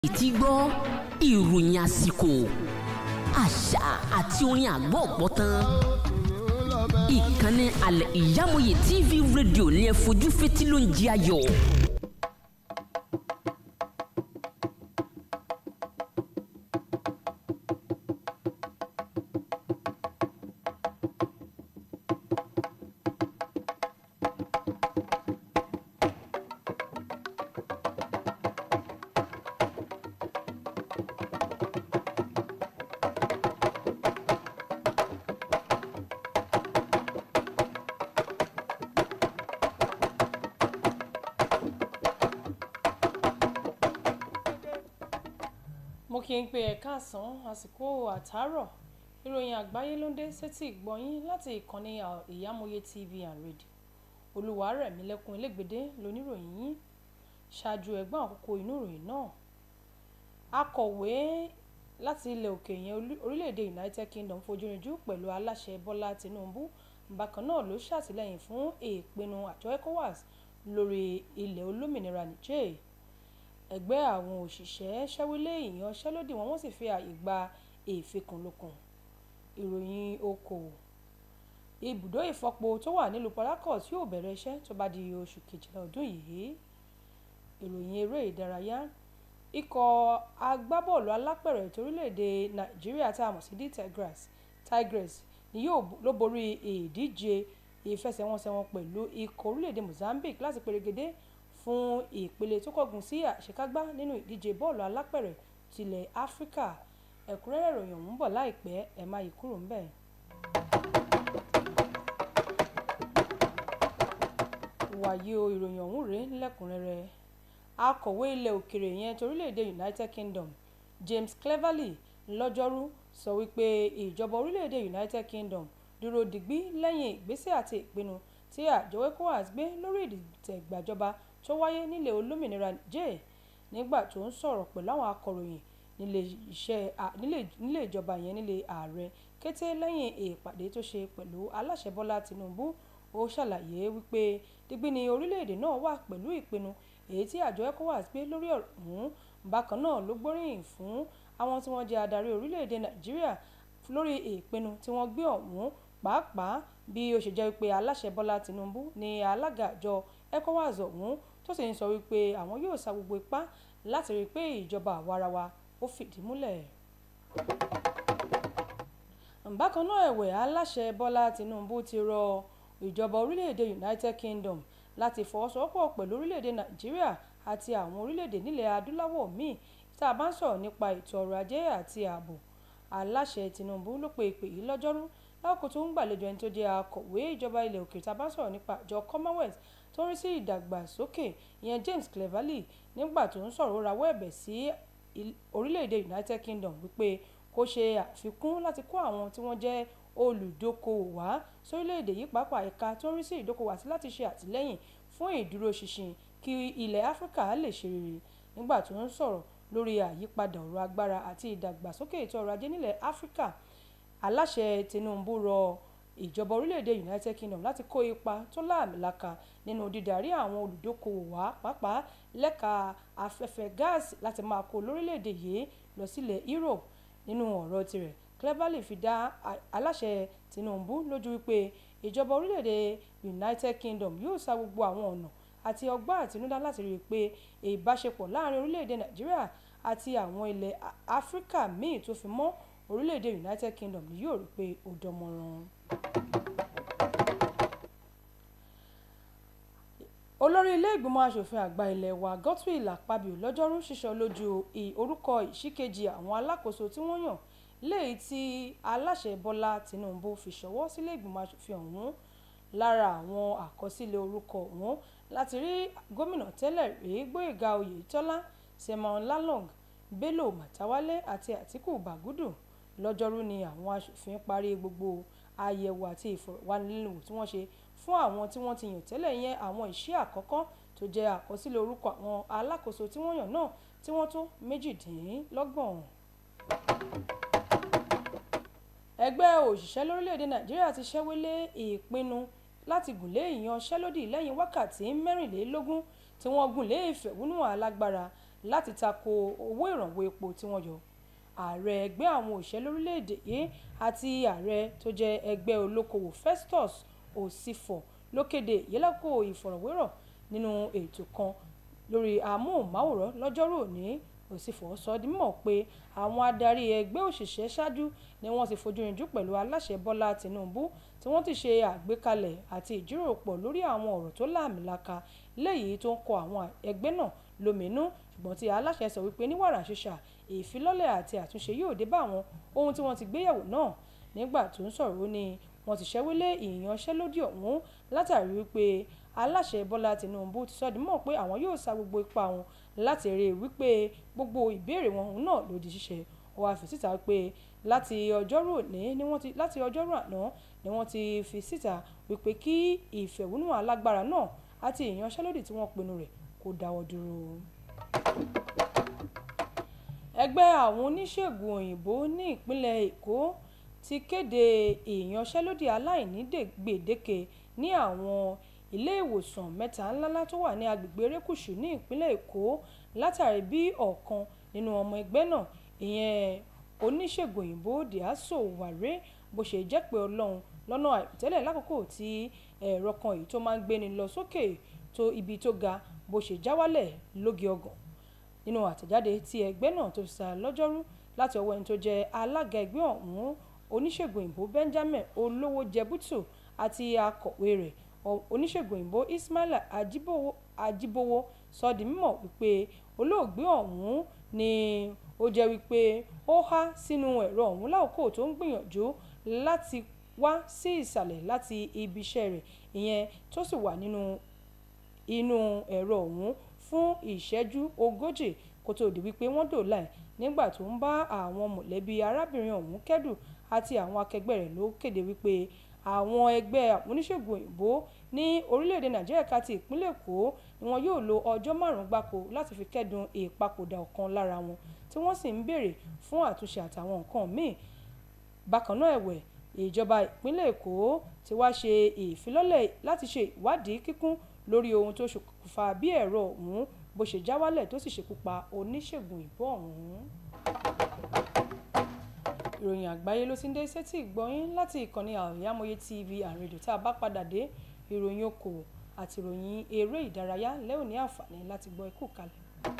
ti gbọ́ ìròyìn àsìkò àṣà àti orin àgbọ̀ ọ̀pọ̀tán ìkànnì alẹ́ ìyámọ̀yé tv rédíò ní ẹ fojú fetí ló ń jí ayọ̀. mo kí n pe ẹ̀ka àsán àsìkò àtàárọ̀ ìròyìn àgbáyé ló ń dé sétí ìgbọ̀nyín láti ìkànnì ìyámọ̀yé tv and radio olùwárẹ̀mílẹ́kùn elégbèdé lóníròyìn yín ṣáájú ẹ̀gbọ́n àkókò inú ìròyìn náà akọ̀wé láti ilẹ̀ òkè yẹn orílẹ̀-èdè united kingdom fojúrinjú pẹ̀lú aláṣẹ bọ́lá tinubu bákan náà ló ṣàtìlẹ́yìn fún ìpinnu àjọ ecowas lórí ilẹ̀ olómìnira niger ẹgbẹ́ àwọn òṣìṣẹ́ ṣẹ́wílé ìyanṣẹ́lódì wọn wọ́n sì fi ààyè gba ìfikùnlukùn ìròyìn okòwò ibùdó ìfọpo tó wà nílùú Port Harcourt yóò bẹ̀rẹ̀ iṣẹ́ tó bá di oṣù kejìlá ọdún yìí ìròyìn eré ìdárayá ikọ̀ agbábọ́ọ̀lù alápẹ̀rẹ̀ torílẹ̀-èdè Nàìjíríà tá a mọ̀ sí d Tigers Tigers ni yóò ló borí ìdíje ìfẹsẹ̀wọnsẹ̀ wọn pẹ̀lú ikọ̀ orílẹ̀-èdè Mozambique láti perégedé fún ìpele tó kọ́gun sí àṣekágbá nínú ìdíje bọ́ọ̀lù alápẹ̀rẹ̀ tilẹ̀ áfíríkà ẹ̀kúnrẹ́rẹ́ ìròyìn ọ̀hún bọ̀ láìpẹ́ ẹ̀ má yí kúrò ńbẹ̀. wàyí o ìròyìn ọ̀hún rèé lẹ́kùnrẹ́rẹ́ akọ̀wé ilẹ̀ òkèrè yẹn torílẹ̀-èdè United Kingdom James Cleverly lọ́jọ́rú sọ wípé ìjọba orílẹ̀-èdè United Kingdom dúró digbí lẹ́yìn ìgbésẹ̀ àti ìpinnu tí àjọ ECOWAS gbé lórí ìdìtẹ̀gbàjọba tó wáyé nílẹ̀ olómìnira Niger nígbà tó ń sọ̀rọ̀ pẹ̀lú àwọn akọ̀ròyìn nílé ìjọba yẹn nílé ààrẹ kété lẹ́yìn ìpàdé tó ṣe pẹ̀lú aláṣẹ Bọ́lá Tinubu ó ṣàlàyé wípé digbí ni orílẹ̀-èdè náà wà pẹ̀lú ìpinnu èyí tí àjọ ECOWAS gbé lórí ọ̀rọ̀ ọ̀hún bákan náà ló gbóríyìn fún àwọn tí wọ́n jẹ́ adarí orílẹ̀-èdè Nàìjíríà lórí ìpinnu tí wọ́n gbé ọ̀hún pàápàá bí ó ṣe jẹ́ wípé aláṣẹ Bọ́lá Tinubu ni alága àjọ ECOWAS ọ̀hún tó sì ń sọ wípé àwọn yóò sa gbogbo ipá láti rí i pé ìjọba àwarawa ó fìdí múlẹ̀. bákan náà ẹ̀wẹ̀ aláṣẹ Bọ́lá Tinubu ti rọ ìjọba orílẹ̀-èdè United Kingdom láti fọwọ́sowọ́pọ̀ pẹ̀lú orílẹ̀-èdè Nàìjíríà àti àwọn orílẹ̀-èdè nílẹ̀ adúláwọ̀ míì tá a bá ń sọ̀rọ̀ nípa ètò ọrọ̀ ajé àti ààbò aláṣẹ Tinubu ló pe ìpè yìí lọ́jọ́rú lákòókò tó ń gbàlejò ẹni tó jẹ́ akọ̀wé ìjọba ilẹ̀ òkèèrè tá a bá ń sọ̀rọ̀ nípa àjọ Commonwealth tó ń rí sí ìdàgbàsókè ìyẹn James Cleverly nígbà tó ń sọ̀rọ̀ rawọ́ ẹ̀bẹ̀ sí orílẹ̀-èdè United Kingdom wípé kó ṣe àfikún láti kó àwọn tí wọ́n jẹ́ olùdókòwò wá sórílẹ̀-èdè yìí pàápàá ẹ̀ka tó ń rí sí ìdókòwò àti láti ṣe àtìlẹ́yìn fún ìdúróṣinṣin kí ilẹ̀ Áfíríkà lè ṣe rere nígbà tó ń sọ̀rọ̀ lórí àyípadà ọ̀rọ̀ agbára àti ìdàgbàsókè ètò ọrọ̀ ajé nílẹ̀ Áfíríkà aláṣẹ Tinubu rọ ìjọba orílẹ̀-èdè United Kingdom láti kó ipa tó láàmìlaka nínú dídarí àwọn olùdókòwò wá pàápàá lẹ́ka afẹ́fẹ́ gáàsì láti máa kó lórílẹ̀-èdè yìí lọ sílẹ̀ Europe nínú ọ̀rọ̀ tirẹ̀ Cleverly fi dá aláṣẹ Tinubu lójú wípé ìjọba orílẹ̀-èdè United Kingdom yóò sa gbogbo àwọn ọ̀nà àti ọgbọ́n àtinúdá láti rí i pé ìbáṣepọ̀ láàrin orílẹ̀-èdè Nàìjíríà àti àwọn ilẹ̀ Áfíríkà míì tó fi mọ́ orílẹ̀-èdè United Kingdom ni yóò rí i pé ó dánmọ́rán. olórí ilé ìgbìmọ̀ asòfin àgbà ilé wa Godswill Akpabio lọ́jọ́rú ṣíṣọ lójú orúkọ ìṣìkejì àwọn alákòóso tí wọ́n yàn léyìí tí aláṣẹ Bọ́lá Tinubu fi ṣọwọ́ sílé ìgbìmọ̀ asòfin ọ̀hún lára àwọn àkọsílẹ̀ orúkọ ọ̀hún láti rí gómìnà tẹ́lẹ̀ rí Gbóyèga Oyètọ́lá Simon Lalong Bello Matawalle àti Atiku Bagudu lọ́jọ́rú ni àwọn asòfin parí gbogbo àyẹ̀wò àti ìfọ̀rọ̀wánilẹ́nuwò tí wọ́n ṣe fún àwọn tí wọ́n ti yàn tẹ́lẹ̀ yẹn àwọn ìṣe àkọ́kọ́ tó jẹ́ àkọsílẹ̀ orúkọ àwọn alákòóso tí wọ́n yàn náà tí wọ́n tó méjìdínlọ́gbọ̀n. ẹgbẹ́ òṣìṣẹ́ lórílẹ̀‐èdè Nàìjíríà ti ṣẹ́wélé ìpinnu láti gùnlé ìyanṣẹ́lódì lẹ́yìn wákàtí mẹ́rìnlélógún tí wọ́n gùnlé ìfẹ̀hónúhàn alágbára láti tako owó ìrànwọ́ epo tí wọ́n yọ ààrẹ ẹgbẹ́ àwọn òṣìṣẹ́ lórílẹ̀‐èdè yìí àti ààrẹ tó jẹ́ ẹgbẹ́ olókoòwò Festus Osifo ló kéde ìyẹ́lẹ́kò ìfọ̀rọ̀wérọ̀ nínú ètò kan lórí amóhùnmáwòrán lọ́jọ́rú òní Osifo sọ di mímọ̀ pé àwọn adarí ẹgbẹ́ òṣìṣẹ́ ṣáájú ni wọ́n ti fojú rinjú pẹ̀lú aláṣẹ Bọ́lá Tinubu tí wọ́n ti ṣe àgbékalẹ̀ àti ìjíròrò pọ̀ lórí àwọn ọ̀rọ̀ tó láàmìlaka léyìí tó ń kọ àwọn ẹgbẹ́ náà lóminú ṣùgbọ́n tí aláṣẹ sọ wípé ní wàrà ṣíṣà ìfilọ́lẹ̀ àti àtúnṣe yóò dé bá àwọn ohun tí wọ́n ti gbéyẹ̀wò náà nígbà tó ń sọ̀rọ̀ ó ní wọ́n ti ṣẹ́wélé ìyanṣẹ́lódì ọ̀hún látàrí wípé aláṣẹ Bọ́lá Tinubu ti sọ di mọ̀ pé àwọn yóò sa gbogbo ipá wọn láti rí i wípé gbogbo ìbéèrè wọn òun náà ló di ṣíṣe ó wáá fi síta pé láti ọjọ́rú òní ni wọ́n ti láti ọjọ́rú àná ni wọ́n ti fi síta wípé kí ìfẹ̀hónúhàn alágbára náà àti ìyanṣẹ́lódì tí wọ́n pinnu rẹ̀ kó dáwọ́ dúró ẹgbẹ́ àwọn oníṣègùn òyìnbó ní ìpínlẹ̀ èkó ti kéde ìyanṣẹ́lódì aláìní gbèdéke ní àwọn ilé ìwòsàn mẹ́ta ńláńlá tó wà ní agbègbè erékùṣù ní ìpínlẹ̀ èkó látàrí bí ọ̀kan nínú ọmọ ẹgbẹ́ náà ìyẹn oníṣègùn òyìnbó Dìásò Wàré bó ṣe jẹ́ pé ọlọ́run lọ́nà àìtẹ́lẹ̀ lákòókò tí ẹ̀rọ kan èyí tó máa ń gbéni lọ sókè tó ibi tó ga bó ṣe já wálẹ̀ lóge ọgàn nínú àtẹ̀jáde tí ẹgbẹ́ náà tó sá lọ́jọ́rú láti ọwọ́ ẹni tó jẹ́ alága ẹgbẹ́ ọ̀hún oníṣègùn òyìnbó Benjamin olówó jẹbútù àti akọ̀wé rẹ̀ oníṣègùn òyìnbó Ismaila Ajibowo sọ di mímọ̀ wípé olóògbé ọ̀hún ni ó jẹ́ wípé ó há sínú ẹ̀rọ ọ̀hún láòkó tó ń gbìyànjú láti wá sí ìsàlẹ̀ láti ibi iṣẹ́ rẹ̀ ìyẹn tó sì wà nínú inú ẹ̀rọ ọ̀hún fún ìṣẹ́jú ogójì kó tó di wípé wọ́n dòòlà ẹ̀ nígbà tó ń bá àwọn mọ̀lẹ́bí arábìnrin ọ̀hún kẹ́dùn àti àwọn akẹgbẹ́ rẹ̀ ló kéde wípé àwọn ẹgbẹ́ oníṣègùn òyìnbó ní orílẹ̀-èdè nàìjíríà ká ti ìpínlẹ̀ èkó ni wọn yóò lo ọjọ́ márùn-ún gbáko láti fi kẹ́dùn ìpapòdà ọ̀kan lára wọn tí wọ́n sì ń béèrè fún àtúnṣe àtàwọn nǹkan míì bákan náà ẹ̀wẹ̀ ìjọba ìpínlẹ̀ èkó ti wá ṣe ìfilọ́lẹ̀ láti ṣe ìwádìí kíkún lórí ohun tó ṣokùnfà bí ẹ̀rọ ọ̀hún bó ṣe já wálẹ̀ tó sì ṣekú pa oníṣègùn òyìnbó ọ̀hún. ìròyìn àgbáyé ló ti ń dé sétí ìgbọ́yín láti ìkànnì àríyámọ́yé tv àrèdò tá a bá padà dé ìròyìn okòwò àti ìròyìn eré ìdárayá lẹ́ò ní àǹfààní láti gbọ́ ikú kalẹ̀.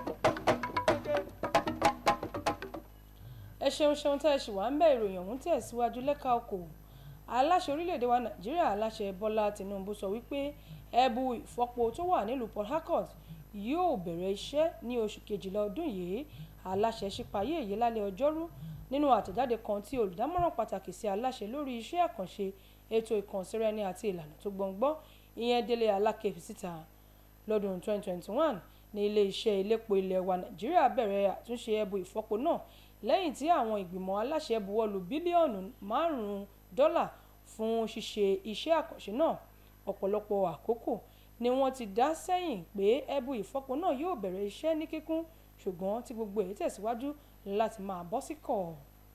ẹ ṣeun ṣeun tẹ́ ẹ ṣì wá ń bẹ̀ ìròyìn ọ̀hún tẹ̀síwájú lẹ́ka okòwò aláṣẹ orílẹ̀-èdè wa nàìjíríà aláṣẹ bọ́lá tìǹbù sọ wípé ẹ̀bù ìfọpo tó wà nílùú port harcourt yóò bẹ̀rẹ̀ iṣẹ́ ní oṣù kejìlá ọdún yìí aláṣẹ ṣípayé èyí lálẹ́ ọjọ́rú nínú àtẹ̀jáde kan tí olùdámọ̀ràn pàtàkì sí aláṣẹ lórí iṣẹ́ àkànṣe ètò ìkànsíraẹni àti ìlànà tó gbọ̀ngbọ́n ìyẹn délé aláké fi síta lọ́dún 2021 ní ilé-iṣẹ́ iléepo ilẹ̀ wa nàìjíríà bẹ̀rẹ̀ àtúnṣe ẹ̀bù ìfọpo náà lẹ́yìn tí àwọn ìgbìmọ̀ aláṣẹ buwọ́lu bílíọ̀nù márùn-ún dọ́là fún ṣíṣe iṣẹ́ àkànṣe náà ọ̀pọ̀lọpọ̀ àkókò ni wọ́n ti dá sẹ́yìn pé ẹ̀bù ìfọpo náà yóò bẹ̀rẹ̀ iṣẹ́ ní kíkún ṣùgbọ́n tí gbogbo èyí tẹ̀síwájú láti máa bọ́ sí kọ̀.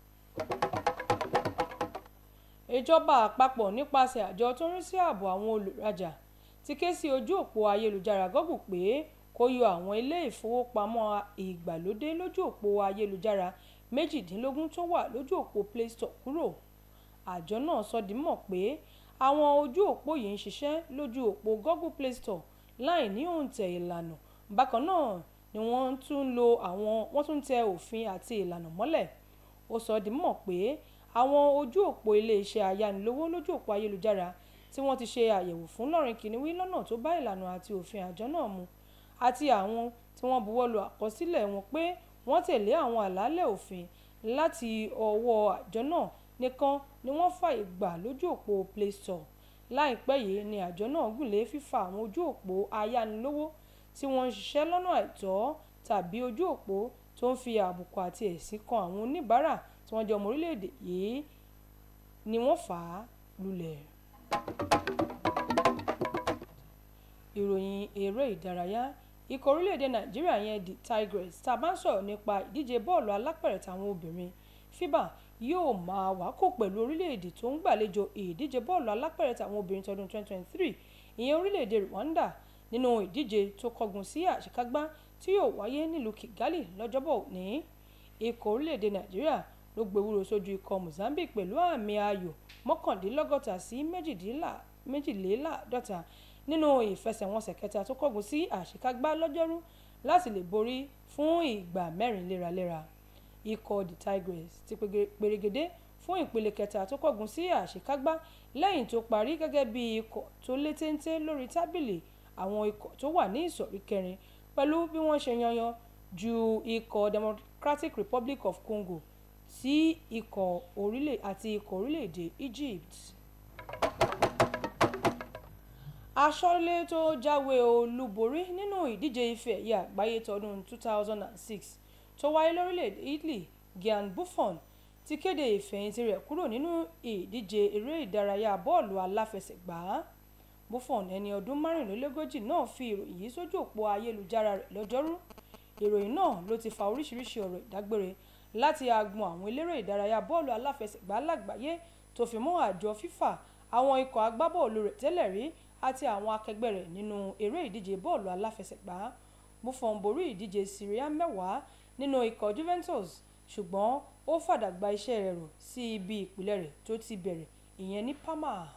ìjọba àpapọ̀ nípasẹ̀ àjọ tó ń rí sí ààbò àwọn olùrajà ti ké sí ojú òpó ayélujára Google pé kó yọ àwọn ilé ìfowópamọ́ ìgbàlódé lójú òpó ayélujára méjìdínlógún tó wà lójú òpó Play Store kúrò àjọ náà sọ di mọ̀ pé àwọn ojú òpó yìí ń ṣiṣẹ́ lójú òpó Google Play Store láì ní òǹtẹ̀ ìlànà bákan náà ni wọ́n tún lo àwọn wọ́n tún tẹ òfin àti ìlànà mọ́lẹ̀ ó sọ di mọ̀ pé àwọn ojú òpó iléeṣẹ́ ayánilówó lójú òpó ayélujára tí wọ́n ti ṣe àyẹ̀wò fún lọ́rin kìnìwí lọ́nà tó bá ìlànà àti òfin àjọ náà mu àti àwọn tí wọ́n buwọ́ lu àkọsílẹ̀ wọn pé wọ́n tẹ̀lé àwọn àlàálẹ̀ òfin láti ọwọ́ àjọ náà nìkan ni wọ́n fààyè gbà lójú òpó Play Store láìpẹ́ yìí ni àjọ náà gùnlé fífa àwọn ojú òpó ayánilówó tí wọ́n ń ṣiṣẹ́ lọ́nà àìtọ́ tàbí ojú òpó tó ń fi àbùkù àti ẹ̀sìn kan àwọn oníbàárà tí wọ́n jẹ́ ọmọ orílẹ̀-èdè yìí ni wọ́n fà á lulẹ̀. ìròyìn eré ìdárayá ikọ̀ orílẹ̀-èdè nàìjíríà yẹn the Tigers tá a bá ń sọ̀rọ̀ nípa ìdíje bọ́ọ̀lù alápẹ̀rẹ̀ táwọn obìnrin FIBA yóò máa wákò pẹ̀lú orílẹ̀-èdè tó ń gbàlejò ìdíje bọ́ọ̀lù alápẹ̀rẹ̀ táwọn obìnrin tọdún 2023 ìyẹn orílẹ̀-èdè Rwanda nínú ìdíje tó kọgun sí àṣekágbá tí yóò wáyé nílùú Kigali lọ́jọ́bọ̀ òní ikọ̀ orílẹ̀-èdè Nàìjíríà ló gbéwúrò sójú ikọ̀ Mozambique pẹ̀lú àmì ayò mọ́kàndínlọ́gọ́ta sí méjìléláàádọ́ta nínú ìfẹsẹ̀wọnsẹ̀ kẹta tó kọ́gun sí àṣekágbá lọ́jọ́rú láti lè borí fún ìgbà mẹ́rin léraléra ikọ̀ the Tigers ti pèrègédé fún ìpele kẹta tó kọ́gun sí àṣekágbá lẹ́yìn tó parí gẹ́gẹ́ bí ikọ̀ tó lé téńté lórí tábìlì àwọn ikọ̀ tó wà ní ìsọ̀rí kẹrin pẹ̀lú bí wọ́n ṣe yanyan ju ikọ̀ Democratic Republic of Congo sí ikọ̀ orílẹ̀ àti ikọ̀ orílẹ̀-èdè Egypt. aṣọ́lé tó jáwé olúborí nínú ìdíje ife ẹ̀yẹ àgbáyé tọdún 2006 tó wáyé lórílẹ̀-èdè Italy Gian Buffon ti kéde ìfẹ̀yìntì rẹ̀ kúrò nínú ìdíje eré ìdárayá bọ́ọ̀lù aláfẹsẹ̀gbá Buffon ẹni ọdún márùnlélógójì náà fi ìròyìn yìí sójú òpó ayélujára rẹ̀ lọ́jọ́rú ìròyìn náà ló ti fa oríṣiríṣi ọ̀rọ̀ ìdágbére láti agbọn àwọn eléré ìdárayá bọ́ọ̀lù aláfẹsẹ̀gbá lágbàáyé tó fi mọ́ àjọ FIFA àwọn ikọ̀ agbábọ́ọ̀lù rẹ̀ tẹ́lẹ̀ rí àti àwọn akẹgbẹ́ rẹ̀ nínú eré ìdíje bọ́ọ̀lù aláfẹsẹ̀gbá Buffon borí ìdíje Serie mẹ́wàá nínú ikọ̀ Juventus ṣùgbọ́n ó fàdàgbà iṣẹ́ rẹ̀ rò sí ibi ìpìlẹ̀ rẹ̀ tó ti bẹ̀rẹ̀ ìyẹn ní Parma.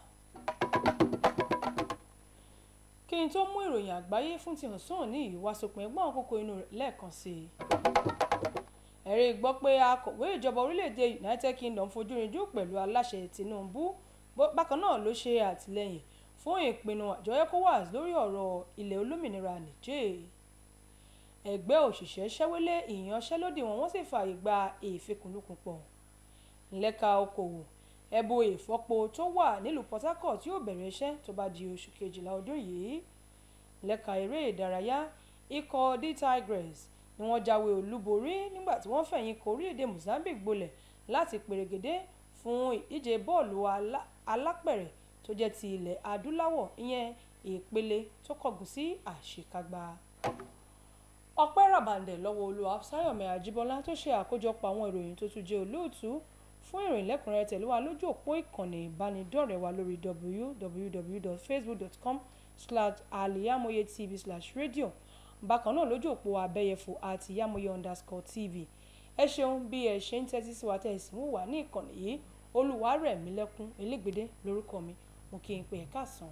kí n tó mú ìròyìn àgbáyé fún ti ọ̀sán ní ìwàsópin ẹgbọ́n àkókò inú rẹ̀ lẹ́ẹ̀kan sí i. ẹ̀rí gbọ́ pé akọ̀wé ìjọba orílẹ̀-èdè United Kingdom fojú rinjú pẹ̀lú aláṣẹ Tinubu bákan náà ló ṣe àtìlẹ́yìn fún ìpinnu àjọ ECOWAS lórí ọ̀rọ̀ ilẹ̀ olómìnira Niger ẹgbẹ́ òṣìṣẹ́ ṣẹ́wélé ìyanṣẹ́lódì wọn wọ́n sì fààyè gba ìfikùnlukùn pọ̀ lẹ́ka okòwò ẹ̀bù ìfọ́po tó wà nílùú Port Harcourt yóò bẹ̀rẹ̀ iṣẹ́ tó bá di oṣù kejìlá ọdún yìí lẹ́ka eré ìdárayá ikọ̀ the Tigers ni wọ́n jáwé olúborí nígbà tí wọ́n fẹ̀yìn kọ orílẹ̀-èdè Mozambique gbolẹ̀ láti pèrègèdè fún ìdíje bọ́ọ̀lù alápẹ̀rẹ̀ tó jẹ́ ti ilẹ̀ adúláwọ̀ ìyẹn ìpele tó kọ̀gùn sí àṣekágbá ọpẹ́ ràbàǹdẹ̀ lọ́wọ́ olúwa sáyọ̀mí àjíbọ́lá tó ṣe àkójọpọ̀ àwọn ìròyìn tó tún jẹ́ olóòtú fún ìròyìn lẹ́kùnrẹ́rẹ́ tẹ̀lé wa lójú òpó ìkànnì ìbánidọ́rẹ̀ẹ́ wa lórí www.facebook.com slash aliyamoye tv slash radio bákan náà lójú òpó abẹ́yẹfò àti yamoye underscore tv ẹ ṣeun bí ẹ ṣe ń tẹ́tí sí wa tẹ́ ẹ sì ń wà ní ìkànnì yìí olúwarẹ̀mílẹ́kún elégbèdé lórúkọ mi mo kí n pè é káàsán.